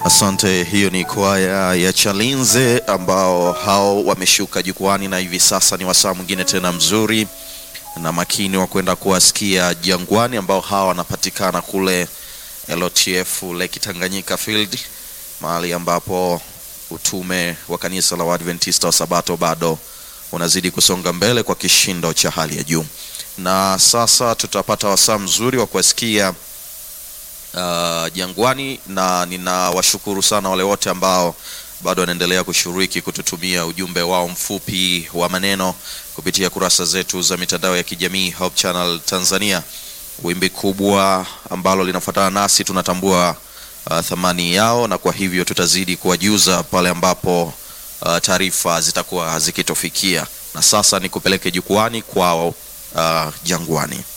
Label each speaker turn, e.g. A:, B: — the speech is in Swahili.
A: Asante. Hiyo ni kwaya ya Chalinze ambao hao wameshuka jukwani, na hivi sasa ni wasaa mwingine tena mzuri na makini wa kwenda kuwasikia Jangwani ambao hawa wanapatikana kule LOTF Lake Tanganyika Field, mahali ambapo utume wa kanisa la Waadventista wa Sabato bado unazidi kusonga mbele kwa kishindo cha hali ya juu, na sasa tutapata wasaa mzuri wa kuwasikia uh, Jangwani, na ninawashukuru sana wale wote ambao bado wanaendelea kushiriki kututumia ujumbe wao mfupi wa maneno kupitia kurasa zetu za mitandao ya kijamii Hope Channel Tanzania. Wimbi kubwa ambalo linafuatana nasi, tunatambua uh, thamani yao, na kwa hivyo tutazidi kuwajuza pale ambapo uh, taarifa zitakuwa zikitofikia. Na sasa ni kupeleke jukwani kwao uh, Jangwani.